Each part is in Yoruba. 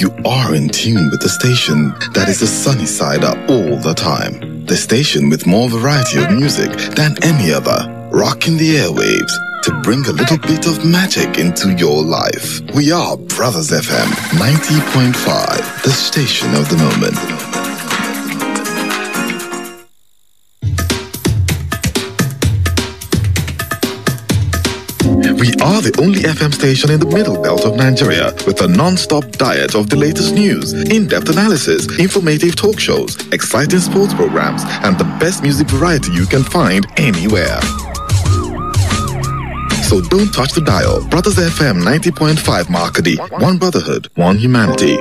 You are in tune with the station that is the sunny side up all the time. The station with more variety of music than any other. Rocking the airwaves to bring a little bit of magic into your life. We are Brothers FM 90.5, the station of the moment. We are the only FM station in the middle belt of Nigeria with a non-stop diet of the latest news, in-depth analysis, informative talk shows, exciting sports programs, and the best music variety you can find anywhere. So don't touch the dial. Brothers FM 90.5 Markady. One brotherhood, one humanity.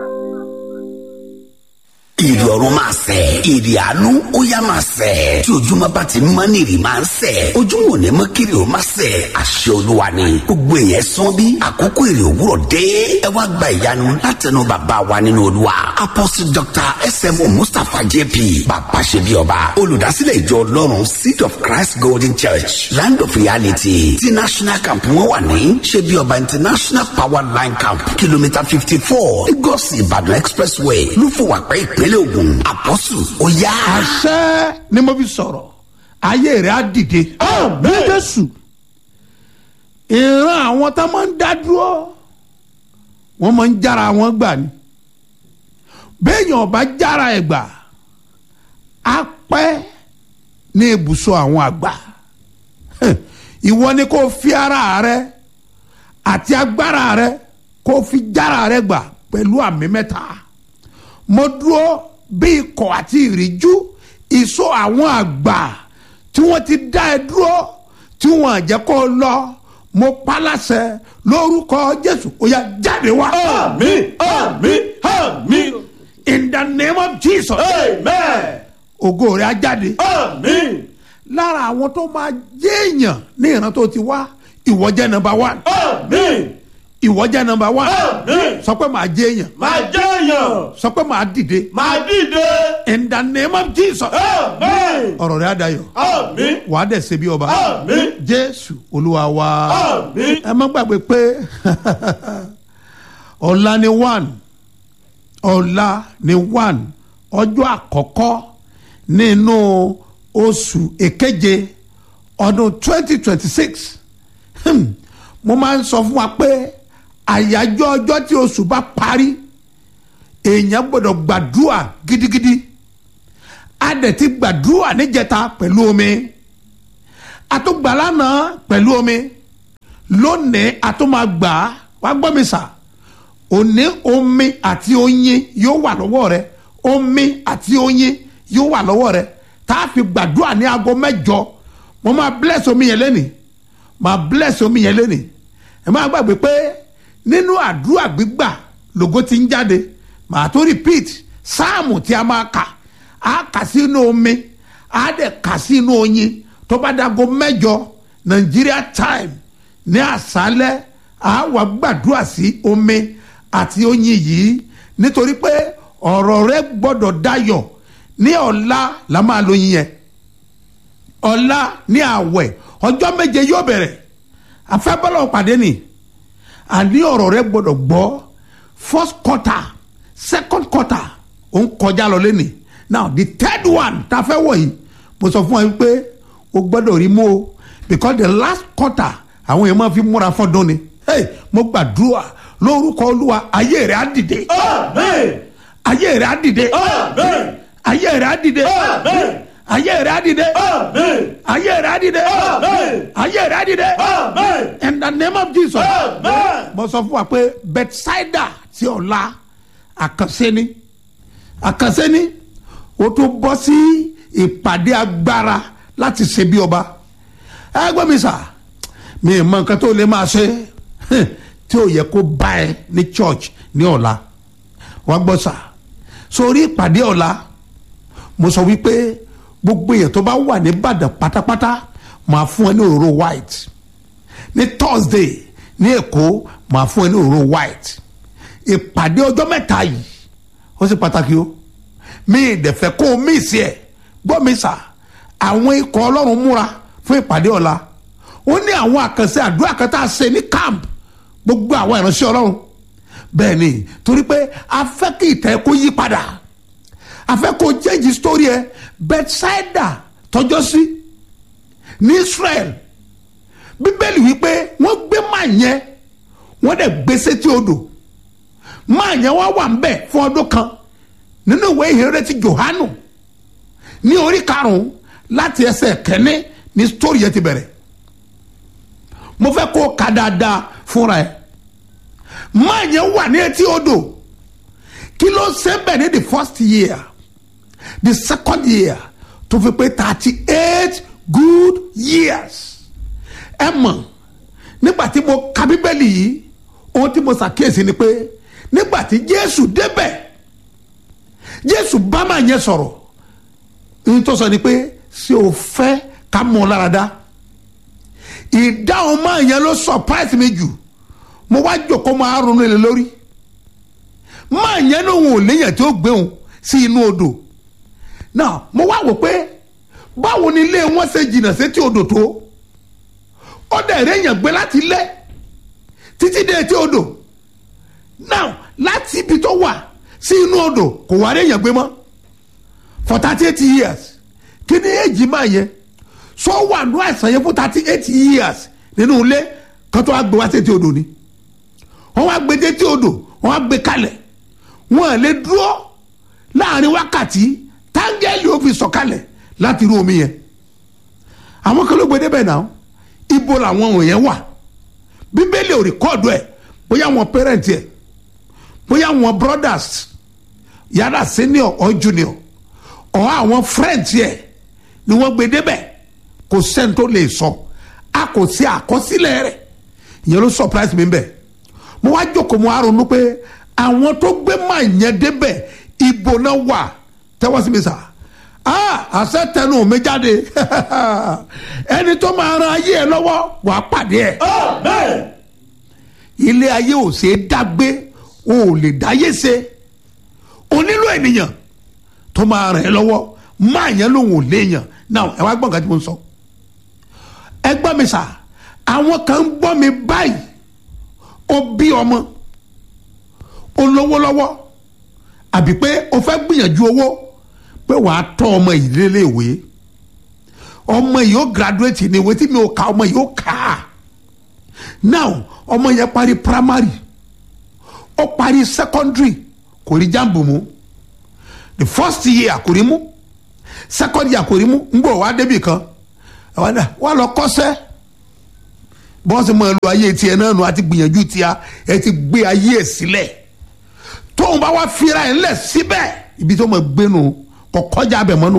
ìrì ọ̀run máa sẹ̀ ìrì àánú ó yá máa sẹ̀ tí ojúmọ́ bá ti mọ́ ní ìrì máa ń sẹ̀ ojúmọ́ ò ní mọ́ kiri ó máa sẹ̀ àṣẹ olúwa ni gbogbo èèyàn sán bí àkókò ìrì òwúrọ̀ dé ẹ wá gba ìyanu látẹnu bàbá wa nínú olúwa apostle dr smo mustapha jp bàbá ṣe bí ọba olùdásílẹ̀ ìjọ ọlọ́run seed of christ golden church land of reality ti national camp wọn wà ní ṣe bí ọba international power line camp kìlómítà fifty four lagos ìbàdàn expressway lúfọwàpẹ́ ìpínlẹ̀ ògùn àpọ́sù ó yá. àṣẹ ni mo fi sọ̀rọ̀ ayé rẹ̀ á dìde. ní jésù ìran àwọn tá máa ń dá dúró wọ́n máa ń jára wọn gbà ni béèyàn ọba jára ẹ̀ gbà á pẹ́ ní ibùsọ̀ àwọn àgbà ìwọ ni kò fi ara rẹ àti agbára rẹ kò fi jára rẹ gbà pẹ̀lú àmì mẹ́ta mo dúró bí ikọ̀ àti ìríjú ìsọ àwọn àgbà tí wọ́n ti dá ẹ dúró tí wọ́n jẹ́ kó lọ mo paláṣẹ lórúkọ jésù ó yá jáde wá. Àmín, àmín, àmín. in the name of jesus. Amen. ògo rẹ̀ á jáde. Àmín. lára àwọn tó máa jẹ́ èèyàn ní ìran tó ti wá ìwọ jẹ́ nọmba one. Àmín. ìwọ jẹ́ nọmba one. Àmín. sọ pé màá jẹ́ èèyàn. Máa jẹ́yàn. sọ pé màá dìde. Máa dìde. in the name of jesus. Àmín. ọ̀rọ̀ rẹ̀ á dayọ̀. Àmín. wàá dẹ̀ ṣe bí ọba. Àmín. jésù olúwa wa. Àmín. ẹ má gbàgbé pé ọ̀la ni one ọ̀la ni one ọjọ́ àkọ́kọ́ nínú oṣù èkeje ọdún twenty twenty six mo máa ń sọ fún wa pé àyájọ́ ọjọ́ tí oṣù bá parí èèyàn gbọ́dọ̀ gbàdúrà gidigidi a dẹ̀ ti gbàdúrà níjẹta pẹ̀lú omi a tó gbà lánàá pẹ̀lú omi lónìí a tó máa gbà á wá gbọ́ mi sà òní omi àti oyin yóò wà lọ́wọ́ rẹ omi àti oyin yóò wà lọ́wọ́ rẹ tá a fi gbàdúrà ní aago mẹ́jọ mo máa bless omi yẹn lẹ́nìí máa bless omi yẹn lẹ́nìí ẹ máa gbàgbé pé nínú àdúrà gbígbà lògo ti ń jáde màá tó repeat sáàmù tí a máa kà á kà sínú omi á dẹ̀ kà sínú oyin tó bá dago mẹ́jọ Nigeria time ní àṣálẹ́ á wà gbàdúrà sí omi àti oyin yìí nítorí pé ọ̀rọ̀ rẹ gbọ́dọ̀ dayọ̀ ní ọ̀la la máa lo yin yẹn ọ̀la ní àwẹ̀ ọjọ́ méje yóò bẹ̀rẹ̀ afẹ́bọ́lọ̀ pàdé ni àní ọ̀rọ̀ rẹ gbọ́dọ̀ gbọ́ first quarter second quarter ó ń kọjá lọ lẹ́nìí now the third one tá a fẹ́ wọ̀ yìí mo sọ fún ẹ pé o gbọ́dọ̀ rí mú o because the last quarter àwọn èèyàn máa fi múra fọ́dún ni hey, mo gbàdúrà lórúkọ olúwa ayé rẹ á dìde Àmín. ayé rẹ á dìde Àmín. ayé rẹ á dìde Àmín. ayé rẹ á dìde Àmín. ayé rẹ á dìde Àmín. ayé rẹ á dìde Àmín. in the name of jesus Àmín. mo sọ fún wa pé bethsaida ti ọ̀la àkànṣe ni àkànṣe ni o tún bọ́ sí ìpàdé agbára láti ṣe bí ọba ẹ gbọ́ mi sà mi ì mọ nǹkan tó lè máa ṣe tí ò yẹ kó bá ẹ ní church ní ọ̀la wàá gbọ́ sà sórí ìpàdé ọ̀la mo sọ wípé gbogbo èèyàn tó bá wà ní ìbàdàn pátápátá máa fún ẹ ní òróró white ní thursday ní èkó máa fún ẹ ní òróró white ìpàdé ọjọ́ mẹ́ta yìí ó sì pàtàkì o mi ìdẹ̀fẹ́ kó o mí sí ẹ̀ gbọ́ mi sà àwọn ikọ̀ ọlọ́run múra fún ìpàdé ọ̀la ó ní àwọn àkànṣe àdúrà kan tá a ṣe ní camp gbogbo àwọn ìránṣẹ́ ọlọ́run bẹ́ẹ̀ ni torí pé a fẹ́ kí ìtẹ́ kó yí padà a fẹ́ kó jẹ́jì sítórí ẹ bethsaida tọjọ́ sí ní israel bíbélì wípé wọ́n gbé máa yẹn wọ́n dẹ̀ gbé sétí odò máa yẹn wá wà ń bẹ̀ fún ọdún kan nínú ìwé ìhìnrere ti johanu ní orí karùn-ún láti ẹsẹ̀ kẹ́ni ní sítórí yẹn ti bẹ̀rẹ̀ mo fẹ́ kó o ka dáadáa fúnra ẹ̀ máa yẹn wà ní etí odò kí ló ṣe bẹ̀ ní the first year the second year tó fi pé thirty eight good years ẹ mọ̀ nígbà tí mo ka bíbélì yìí ohun tí mo ṣàkíyèsí ni pé nígbà tí jésù débẹ̀ jésù bá máa yẹn sọ̀rọ̀ ohun tó sọ ni pé ṣé o fẹ́ ká mọ̀ ọ́ lára dá ìdáhùn máa yẹn ló surprise mi jù mo wá jòkó máa ronú lé lórí máa yẹn lòun ò léyàn tí ó gbé òun sí inú odò náà mo wá wò pé báwo ni ilé wọn ṣe jìnnà sétí odò tó ó dẹ̀ réyàn gbé láti ilé títí dé etí odò náà láti ibi tó wà sí inú odò kò wá réyàn gbé mọ́ for thirty eight years kí ni èjì máa yẹ sọ wà nù àìsàn yẹn fún thirty eight years nínú ilé kan tó wá gbé wá sétí odò ni wọ́n wá gbé sétí odò wọ́n wá gbé kalẹ̀ wọ́n lè dúró láàrin wákàtí táńgẹ́lì ó fi sọ̀kalẹ̀ láti irú omi yẹn àwọn kan ló gbé débẹ̀ náà ibo làwọn wọ̀nyẹn wà bíbélì ò rìkọ́ọ̀dù ẹ̀ bóyá wọn pẹ́rẹ́ǹtì ẹ̀ bóyá wọn brothers yàrá senior or junior or àwọn friends ẹ̀ ni wọ́n gbé débẹ̀ kò sẹ́ni tó lè sọ a kò sí àkọsílẹ̀ rẹ̀ ìyẹn ló surprise mi bẹ́ẹ̀ mo wá jókòó mo wá ronú pé àwọn tó gbé máa yẹn débẹ̀ ibo náà wà tẹ́wọ́ sí mi sà ah àṣẹ tẹnu mi jáde ẹni tó máa ran ayé ẹ lọ́wọ́ wàá pàdé ẹ Amen. ilé ayé ò ṣe é dágbé o ò lè dáyé ṣe o nílò ènìyàn tó máa ràn ẹ́ lọ́wọ́ máa yẹn lòun ò léèyàn náà ẹ wá gbọ́n nǹkan tí mo ń sọ ẹ gbọ́ mi sà àwọn kan ń gbọ́ mi báyìí o bí ọmọ o lówó lọ́wọ́ àbí pé o fẹ́ gbìyànjú owó pé wàá tọ́ ọmọ yìí léléèwé ọmọ yìí ó graduate ní ìwé tí mi ò ka ọmọ yìí ó kà á now ọmọ yẹn parí primary ó parí secondary kò rí jambu mu the first year kò rí mú second year kò rí mú ń gbọ́ wá débì kan àwọn náà wà lọ kọ́sẹ́ bọ́sì mọ̀ ẹ́ lu ayé tiẹ̀ náà nù àti gbìyànjú tiẹ̀ ẹ ti gbé ayé ẹ̀ sílẹ̀ tóun bá wá fira ẹ̀ ńlẹ̀ síbẹ̀ ibi tó mọ̀ gbénu kò kọjá abẹ mọ́nu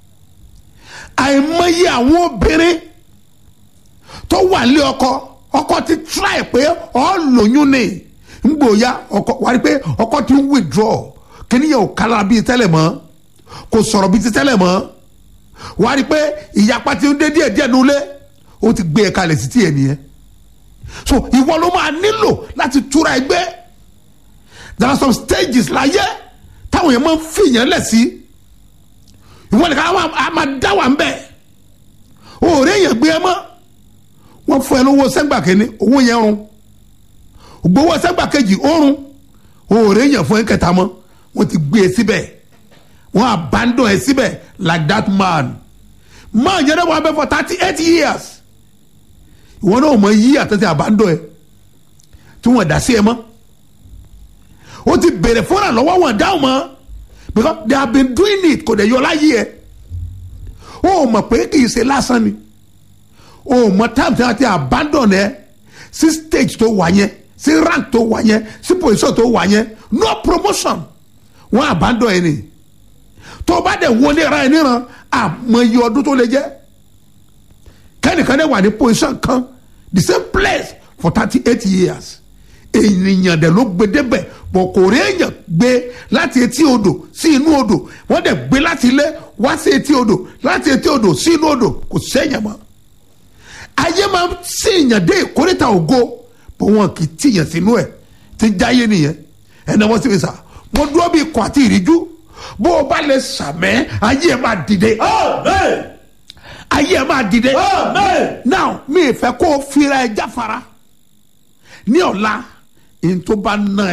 àìmọye àwọn obìnrin tó wà lé ọkọ ọkọ ti try pé ọ lóyún ni ngbòya ọkọ wà á rí pé ọkọ ti ń withdraw kíníyàn ò kára bíi tẹ́lẹ̀ mọ́ kò sọ̀rọ̀ bíi ti tẹ́lẹ̀ mọ́ wà á rí pé ìyapa ti ń dé díẹ̀ díẹ̀ nulẹ̀ ó ti gbé e kalẹ̀ sí tiẹ̀ nìyẹn so ìwọ ló máa nílò láti túra ẹgbẹ́ there are some stages láyé táwọn yẹn máa ń fìyàn lẹ̀ sí ìwọ nìkan á máa dá wà ń bẹ̀ òòrè yẹn gbé ẹ mọ́ wọ́n fún ẹ lówó sẹ́gbà kínní owó yẹn rún gbowó sẹ́gbà kejì ó rún òòrè yẹn fún ẹ kẹta mọ́ wọ́n ti gbé e síbẹ̀ wọ́n abandon ẹ síbẹ̀ like that man man yẹn náà wọ́n abẹ́ for thirty eight years ìwọ náà mọ yí àtẹ̀tẹ̀ abandon ẹ tí wọ́n dá sí ẹ mọ́ ó ti bèrè fúnra lọ́wọ́ wọn dáhùn mọ́ because they have been doing it kò dẹ̀ yọ láyé ẹ ó mọ̀ pé kì í ṣe lásán ni ó mọ̀ time tí wọ́n ti abandon ẹ sí stage tó wà yẹn sí rank tó wà yẹn sí position tó wà yẹn no promotion wọ́n abandon ẹ ni tó o bá dẹ̀ wọlé ra ẹ níran àmọye ọdún tó lè jẹ́ kẹ́nìkan dẹ̀ wà ní position kan the same place for thirty eight years ènìyàn dẹ̀ ló gbé débẹ̀ bọ̀ kò rí èèyàn gbé láti etí odò sí inú odò wọ́n dẹ̀ gbé láti ilé wá sí etí odò láti etí odò sí inú odò kò sẹ́yìn mọ́ ayé máa ń sèèyàn dé ìkórìtà ògo bó wọn kì í tìyàn sínú ẹ̀ tí jáyé nìyẹn ẹnì wọ́n sì fi sà mo dúró bí ikọ̀ àti ìríjú bó o bá lè sàmẹ́ ayé ẹ̀ máa dìde Amen. ayé ẹ̀ máa dìde Amen. now mi ì fẹ́ kó o fira ẹ jáfara ní ọ̀la n tó bá ná ẹ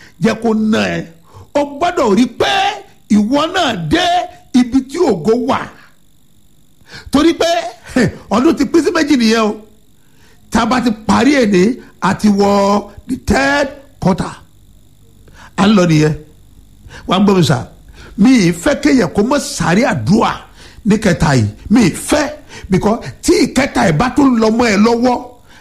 jẹ́ kó ná ẹ o gbọ́dọ̀ rí pé ìwọ náà dé ibi tí ògo wà torí pé ọdún ti pín sí méjì nìyẹn o tá a bá ti parí èdè àti wọ the third quarter à ń lọ nìyẹn wàá gbọ́ mi sà mi ì fẹ́ kéèyàn kó mọ́ sáré àdúrà ní kẹta yìí mi ì fẹ́ because tí ìkẹta ẹ̀ bá tún lọ mọ́ ẹ lọ́wọ́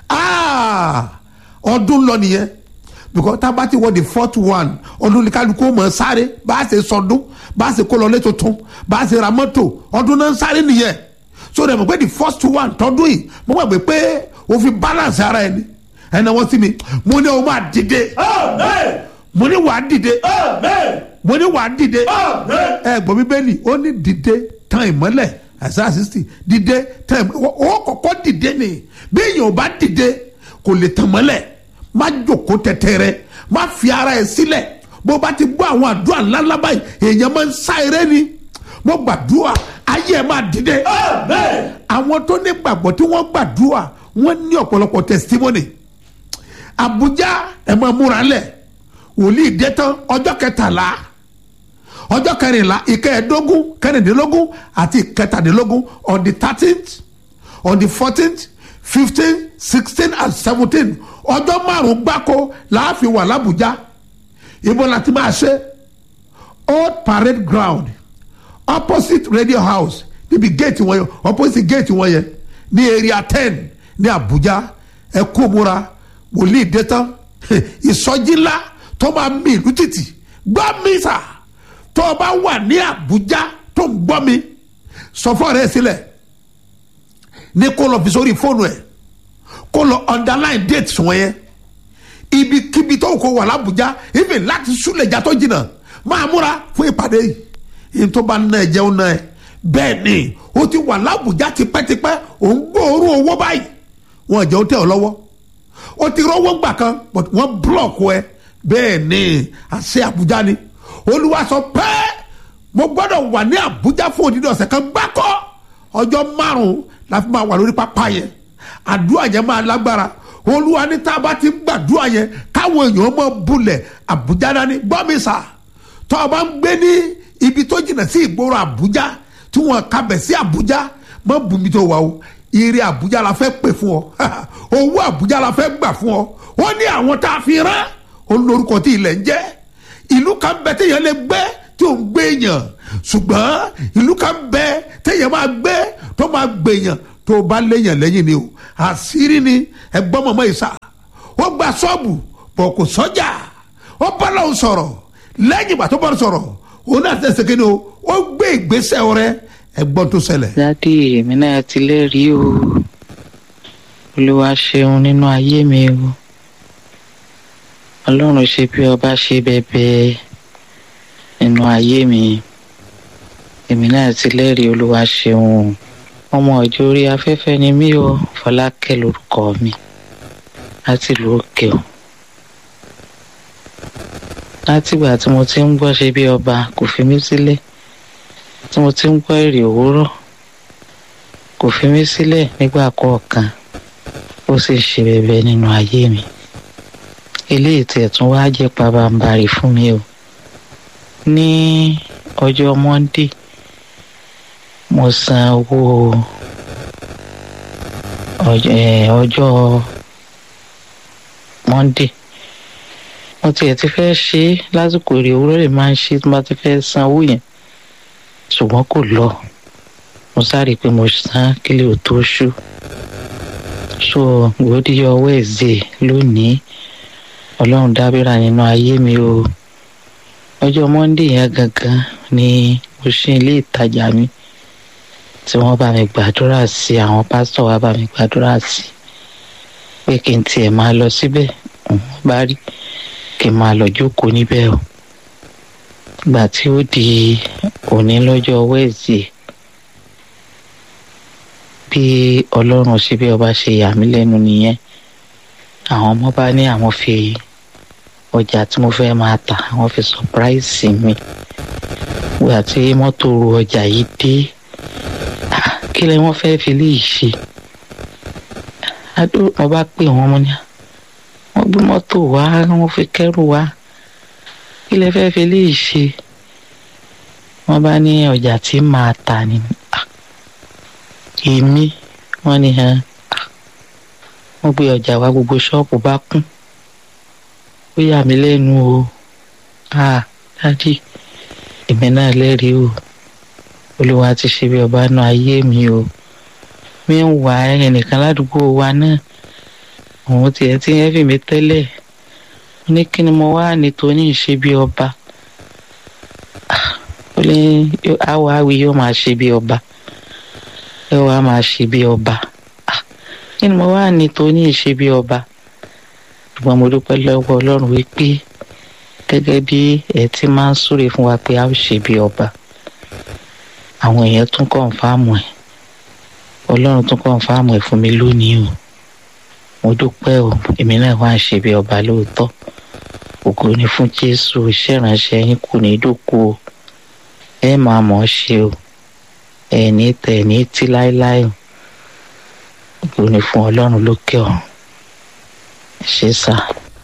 ọdún lọ nìyẹn because tá a bá ti wọ the fourth one ọdún ní kálukú mọ̀ sáré bá a ṣe sọdún bá a ṣe kó lọ lé tuntun bá a ṣe ra mọ́tò ọdún náà ń sáré nìyẹn so dẹ̀ mọ̀ pé the first one tọdún yìí mo gbàgbé pé o fi balance ara ẹni ẹnna wọ́n sí mi mo ní o máa dìde Amen. mo ní wàá dìde Amen. mo ní wàá dìde Amen. ẹ gbọ́ bíbélì ó ní dìde tán ìmọ́lẹ̀ àṣà sixty dìde tán ìmọ́lẹ̀ ó kọ́kọ́ dìde ni bí èèyàn ò bá dìde kò lè tàn mọ́lẹ̀ má jòkó tẹ̀tẹ̀rẹ̀ má fi ara ẹ̀ sílẹ̀ bó bá ti gbọ́ àwọn àdúrà ńláńlá báyìí èèyàn máa ń sá eré ni mo gbàdúrà ayé ẹ̀ máa dìde Amen. àwọn tó ní gbàgbọ́ tí wọ́n gbàdúrà wọ́n ní ọ̀pọ̀lọpọ̀ testimony Abuja ẹ̀ máa múra lẹ̀ wòlíì dé tán ọjọ́ kẹtàlá ọjọ́ kẹrìnlá ìkẹẹ̀ẹ́dógún kẹrìndínlógún àti ìkẹtàdínlógún on the thirteenth on the fourteenth fifteen sixteen and seventeen ọjọ́ márùn-ún gbáko láàfin wà lábújá ibo la ti máa ṣe old parade ground opposite radio house níbi gate wọn yẹn opposite gate wọn yẹn ní area ten ní abuja ẹ kó múra wòlíì dé tán ìsọjí ńlá tó máa mi ìlú títì gbọ́ mi sà tó o bá wà ní Àbújá tó ń gbọ́ mi sọ fún ọ̀rẹ́ ẹ sílẹ̀ ní kó lọ fi sórí fóònù ẹ̀ kó lọ underline date wọn yẹn ibikíbi tó kó wà l'Àbújá ibi láti súlẹ̀jà tó jìnnà máa múra fún ìpàdé yìí yìí tó bá ná ẹ jẹun náà ẹ bẹ́ẹ̀ ni o ti wà l'Àbújá tipẹ́tipẹ́ ò ń gbóòórùn owó báyìí wọn jẹ́ ó tẹ̀ ọ́ lọ́wọ́ o ti rọ́wọ́ gbà kan but wọ́n block ẹ bẹ́ẹ̀ ni àṣẹ Àbújá ni Olúwa sọ pé mo gbọ́dọ̀ wà ní Àbújá fún òdìdí ọ̀sẹ̀ kan gbáko ọjọ́ márùn-ún la fi máa wà lórí pápá yẹn àdúrà yẹn máa lágbára Olúwa ní tá a bá ti gbàdúrà yẹn káwọn èèyàn mọ bulẹ̀ Àbújá dání gbọ́ mi sà tó o bá ń gbé ní ibi tó jìnnà sí ìgboro Àbújá tí wọ́n kabẹ̀ sí Àbújá mọ bùnmi tó wà o ire Àbújá la fẹ́ pè fún ọ owó Àbújá la fẹ́ gbà fún ọ ó ní àwọn tá a fi rán olórúkọ tí ilẹ̀ ń jẹ́ ìlú kan bẹ téèyàn lè gbé tí ò ń gbé èèyàn ṣùgbọ́n ìlú kan bẹ téèyàn máa gbé tó máa gbé èèyàn tó bá léèyàn lẹ́yìn ni o àṣírí ni ẹgbọ́n mọ̀mọ́ ìsà ó gba ṣọ́ọ̀bù bọ̀ kò sọ́jà ó bá lọ́hùn sọ̀rọ̀ lẹ́yìn ìgbà tó bá sọ̀rọ̀ òun náà tẹ̀sẹ̀ kí ni o ó gbé ìgbésẹ̀ rẹ ẹgbọ́n tó ṣẹlẹ̀. dádì èmi náà ti lẹ́rìí o olúwa ṣeun nínú ayé mi o ọlọ́run ṣe bí ọba ṣe bẹ̀bẹ̀ nínú ayé mi èmi náà ti lẹ́rìí olúwa ṣeun o ọmọ ọjọ́ orí afẹ́fẹ́ ni mí o fọlákẹ́ lórúkọ mi láti ìlú òkè o látìgbà tí mo ti ń gbọ́ ṣe bí ọba kò fi mí sílẹ̀ tí mo ti ń gbọ́ èrè òwúrọ̀ kò fi mí sílẹ̀ nígbà kọ̀ọ̀kan ó sì ṣe bẹ̀bẹ̀ nínú ayé mi eléyìí tí ẹ̀tún wá jẹ́ pabambarì fún mi o ní ọjọ́ monday mo san owó ọjọ́ eh, ọjọ́ monday mo tiẹ̀ ti fẹ́ ṣe é lásìkò èrè òwúrọ̀ lè máa ń ṣe tí mo bá ti fẹ́ san owó yẹn ṣùgbọ́n kò lọ mo sáré pé mo san kílè ò tó ṣú so gbòdìyọ wẹ́ẹ̀zẹ̀ lónìí ọlọ́run dábìrà nínú ayé mi o ọjọ́ monday yẹn gangan ni mo ṣe ilé ìtajà mi tí wọ́n bá mi gbàdúrà sí àwọn pásítọ̀ wa bá mi gbàdúrà sí pé kí n tiẹ̀ máa lọ síbẹ̀ wọ́n bá rí kí n máa lọ jókòó níbẹ̀ o ìgbà tí ó di òní lọ́jọ́ wẹ́ẹ̀sì bí ọlọ́run ṣe bí ọba ṣe yà mí lẹ́nu nìyẹn àwọn ọmọ bá ní àwọn fi ọjà tí mo fẹ́ máa tà àwọn fi sọpráìsì mi ìgbà tí mọ́tò ru ọjà yìí dé ah, kí lẹ wọ́n fẹ́ fi lè ṣe adó mo bá pè wọ́n mo ní wọ́n gbé mọ́tò wá wọ́n fi kẹ́rù wá kí lẹ fẹ́ fi léyìí ṣe wọ́n bá ní ọjà tí màá tà ní Ah, èmi wọ́n ní hàn wọ́n gbé ọjà wá gbogbo ṣọ́ọ̀pù bá kún ó yà mí lẹ́nu o ah dádì èmi náà lẹ́rìí o olúwa ti ṣe bí ọba náà ayé mi o mi ń wà ẹnìkan ládùúgbò wa náà òun tiẹ̀ ti ń fi mi tẹ́lẹ̀ mo ní kí ni mo wá ní tóní ṣe bí ọba Ah, ó ní àwọ̀ àwì yóò máa ṣe bí ọba ẹ wàá máa ṣe bí ọba Ah, kí ni mo wá ní tóní ṣe bí ọba ṣùgbọ́n mo dúpẹ́ lọ́wọ́ ọlọ́run wípé gẹ́gẹ́ bí ẹ ti máa ń súre fún wa pé a ó ṣe bí ọba àwọn èèyàn tún kọ̀ǹfàmù ẹ̀ ọlọ́run tún kọ̀ǹfàmù ẹ̀ fún mi lónìí o mo dúpẹ́ o èmi náà wá ń ṣe bí ọba lóòótọ́ ògo ni fún jésù iṣẹ́ ìránṣẹ́ yín kù ní dòkú o ẹ máa mọ̀ ọ́ ṣe o ẹ ní tẹ̀ ẹ ní tí láéláé o ògo ni fún ọlọ́run lókè ọ̀run ẹ ṣé sá.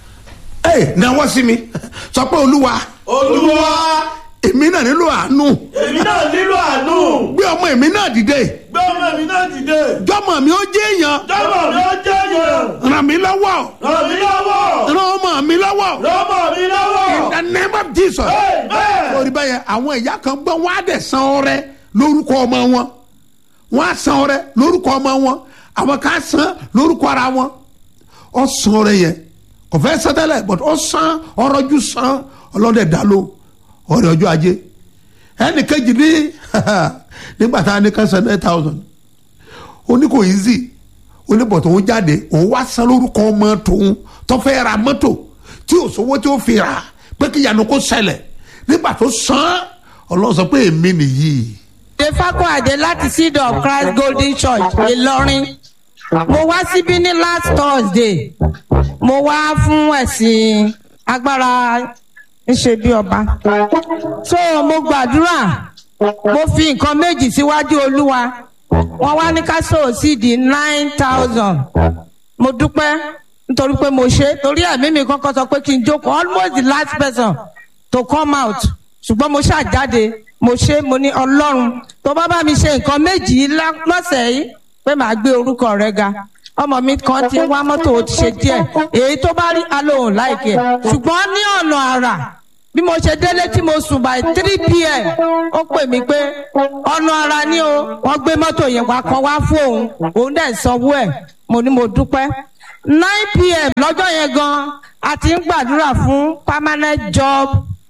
ẹ náwó sí mi sọ pé olúwa olúwa èmi náà nílò àánú èmi náà nílò àánú gbé ọmọ èmi náà dìde gbé ọmọ mi náà dìde jọmọ mi ó jẹ èèyàn jọmọ mi ó jẹ́ yẹn ràn mí lọ́wọ́ ràn mí lọ́wọ́ ràn ọmọ mi lọ́wọ́ rọ́mọ mi lọ́wọ́ in the name of jesus amen orí báyẹn àwọn ìyá kan gbọ́ wọ́n á dẹ̀ san ọrẹ lórúkọ ọmọ wọn wọ́n á san ọrẹ lórúkọ ọmọ wọn àwọn kan á san lórúkọ ara wọn ọ san ọrẹ yẹn kò fẹ́ san tẹ́lẹ̀ but ọ san ọrọ̀jú san ọlọ́dẹ dá ló ọrẹ ọjọ́ ajé ẹnì kejì ní nígbà tá a ní kan san nine thousand ó ní kò easy ó ní bọ̀tọ̀ òun jáde òun wá san lórúkọ ọmọ tòun tó fẹ́ ra mọ́tò tí ò sówó tí ó fi rà pé kí ìyanu kó ṣẹlẹ̀ nígbà tó san ọlọ́run sọ pé èmi nìyí Defako Ade láti Seed of Christ Golden Church Ìlọrin. Mo wá síbí ní last Thursday. Mo wá fún ẹ̀sìn agbára ńṣe bí ọba. So mo gbàdúrà. Mo fi nǹkan méjì síwájú Olúwa. Wọ́n wá ní ká sòó sí di nine thousand. Mo dúpẹ́ nítorí pé mo ṣe torí ẹ̀mí mi kọ́kọ́ sọ pé kí n jókòó almost the last person to come out ṣùgbọ́n mo ṣàjáde mo ṣe mo ní ọlọ́run tó bá bá mi ṣe nǹkan méjì yìí lá- lọ́sẹ̀ yìí pé màá gbé orúkọ rẹ ga ọmọ mi kan ti ń wá mọ́tò ó ti ṣe díẹ̀ èyí tó bá rí alóhùn láìkẹ́ ṣùgbọ́n ní ọ̀nà àrà bí mo ṣe délé tí mo sùn by three pm ó pè mí pé ọ̀nà àrà ni o wọ́n gbé mọ́tò yẹn wá kan wá fún òun òun dẹ̀ sanwó ẹ̀ mo ní mo dúpẹ́ nine pm lọ́jọ́ yẹn gan a ti ń gbàdúrà fún permanent job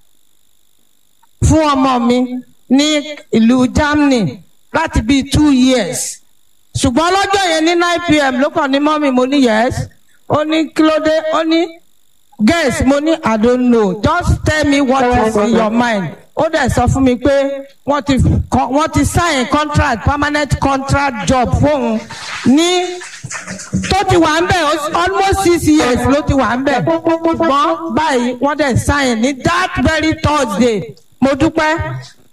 fún ọmọ mi ní ìlú Germany láti bíi two years ṣùgbọ́n lọ́jọ́ yẹn ní nine pm ló kàn ní mọ́mì mo ní yes ó ní kí ló dé ó ní guess mo ní I don't know just tell me what is in your mind ó dẹ̀ sọ fún mi pé wọ́n ti wọ́n ti sign contract permanent contract job fóun ní tó ti wà ń bẹ̀ almost six years ló ti wà ń bẹ̀ ṣùgbọ́n báyìí wọ́n dẹ̀ sign ní that very Thursday mo dúpẹ́